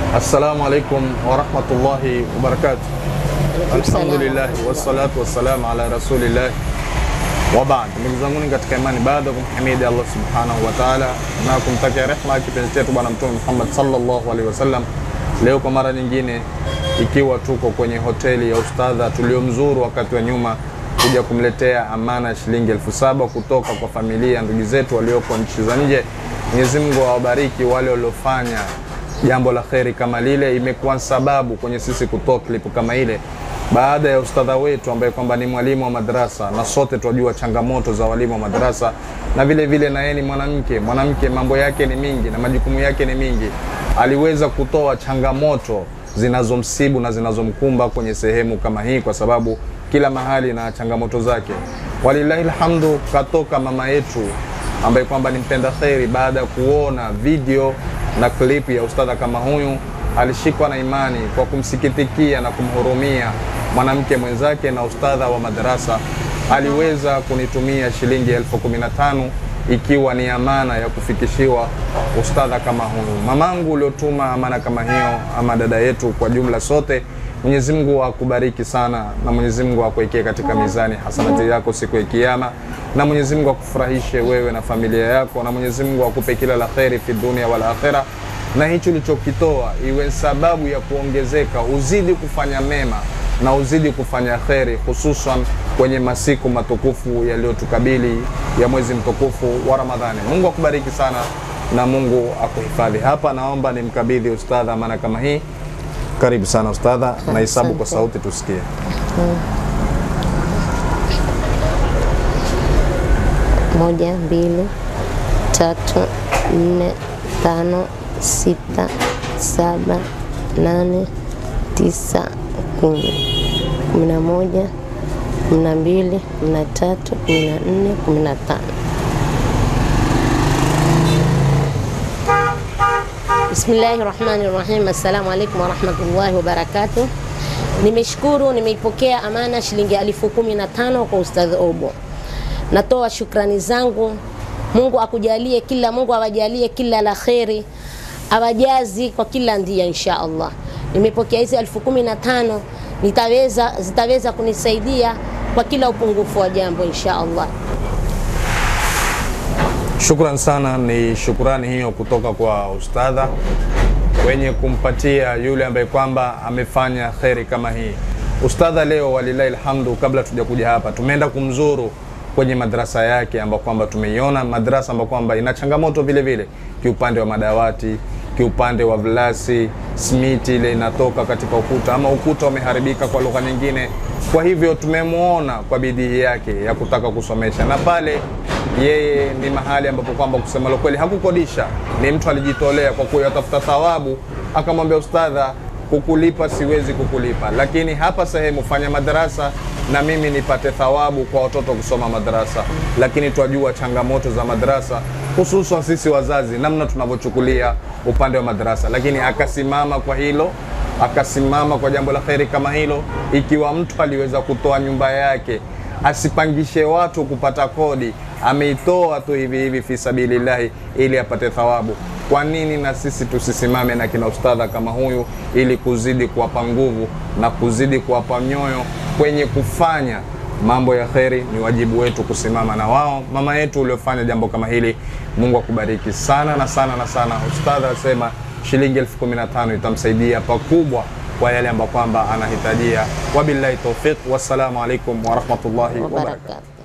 Assalamu alaikum warahmatullahi wabarakatuh. Alhamdulillah wassalatu wassalamu ala rasulillah wa baad. Ndugu zangu katika imani, baada ya kumhimidi Allah subhanahu wa ta'ala na kumtakia rehma kipenzi chetu Bwana Mtume Muhammad sallallahu alaihi wasallam, leo kwa mara nyingine ikiwa tuko kwenye hoteli ya ustadha tuliomzuru wakati wa nyuma kuja kumletea amana ya shilingi elfu saba kutoka kwa familia ndugu zetu walioko nchi za nje. Mwenyezi Mungu awabariki wale waliofanya jambo la kheri kama lile. Imekuwa sababu kwenye sisi kutoa klipu kama ile baada ya ustadha wetu ambaye kwamba ni mwalimu wa madrasa, na sote tunajua changamoto za walimu wa madrasa, na vile vile na yeye ni mwanamke. Mwanamke mambo yake ni mingi na majukumu yake ni mingi, aliweza kutoa changamoto zinazomsibu na zinazomkumba kwenye sehemu kama hii, kwa sababu kila mahali na changamoto zake. Walillahi alhamdu, katoka mama yetu ambaye kwamba ni mpenda kheri, baada ya kuona video na klipu ya ustadha kama huyu, alishikwa na imani kwa kumsikitikia na kumhurumia mwanamke mwenzake na ustadha wa madarasa, aliweza kunitumia shilingi elfu kumi na tano ikiwa ni amana ya kufikishiwa ustadha kama huyu. Mamangu uliotuma amana kama hiyo, ama dada yetu, kwa jumla sote, Mwenyezi Mungu akubariki sana, na Mwenyezi Mungu akuwekee katika mizani hasanati yako siku ya Kiyama, na Mwenyezi Mungu akufurahishe wewe na familia yako, na Mwenyezi Mungu akupe kila la kheri fi dunia wal akhira, na hicho ulichokitoa iwe sababu ya kuongezeka, uzidi kufanya mema na uzidi kufanya kheri, hususan kwenye masiku matukufu yaliyotukabili ya mwezi mtukufu wa Ramadhani. Mungu akubariki sana na Mungu akuhifadhi. Hapa naomba nimkabidhi ustadha amana kama hii. Karibu sana ustadha, na hesabu kwa sauti tusikie. Moja, mbili, tatu, nne, tano, sita, saba, nane, tisa, kumi, kumi na moja, kumi na mbili, kumi na tatu, kumi na nne, kumi na tano. Bismillahi rahmani rahim. Assalamu alaikum warahmatullahi wabarakatuh. Nimeshukuru, nimeipokea amana shilingi elfu kumi na tano kwa Ustadh Obo. Natoa shukrani zangu. Mungu akujalie kila, Mungu awajalie kila la kheri, awajazi kwa kila ndia insha Allah. Nimepokea hizi elfu kumi na tano nitaweza, zitaweza kunisaidia kwa kila upungufu wa jambo insha Allah. Shukran sana, ni shukrani hiyo kutoka kwa ustadha wenye kumpatia yule ambaye kwamba amefanya kheri kama hii. Ustadha leo walilahi alhamdu, kabla tujakuja hapa tumeenda kumzuru kwenye madrasa yake ambapo kwamba tumeiona madrasa ambapo kwamba ina changamoto vile vile kiupande wa madawati, kiupande wa vilasi, simiti ile inatoka katika ukuta ama ukuta umeharibika kwa lugha nyingine. Kwa hivyo tumemwona kwa bidii yake ya kutaka kusomesha, na pale yeye ni mahali ambapo kwamba kusema kweli hakukodisha, ni mtu alijitolea kwa kuyatafuta thawabu. Akamwambia ustadha, kukulipa siwezi kukulipa, lakini hapa sehemu fanya madarasa na mimi nipate thawabu kwa watoto kusoma madarasa. Lakini twajua changamoto za madarasa, hususan sisi wazazi, namna tunavyochukulia upande wa madarasa, lakini akasimama kwa hilo akasimama kwa jambo la kheri kama hilo. Ikiwa mtu aliweza kutoa nyumba yake asipangishe watu kupata kodi, ameitoa tu hivi hivi fi sabilillahi ili apate thawabu. Kwa nini na sisi tusisimame na kina ustadha kama huyu, ili kuzidi kuwapa nguvu na kuzidi kuwapa nyoyo kwenye kufanya mambo ya kheri? Ni wajibu wetu kusimama na wao. Mama yetu uliofanya jambo kama hili, Mungu akubariki sana na sana na sana. Ustadha asema shilingi elfu kumi na tano itamsaidia pakubwa kwa yale ambayo kwamba anahitajia. Wabillahi taufiq, wassalamu alaikum warahmatullahi wabarakatuh. Wabarakatuh.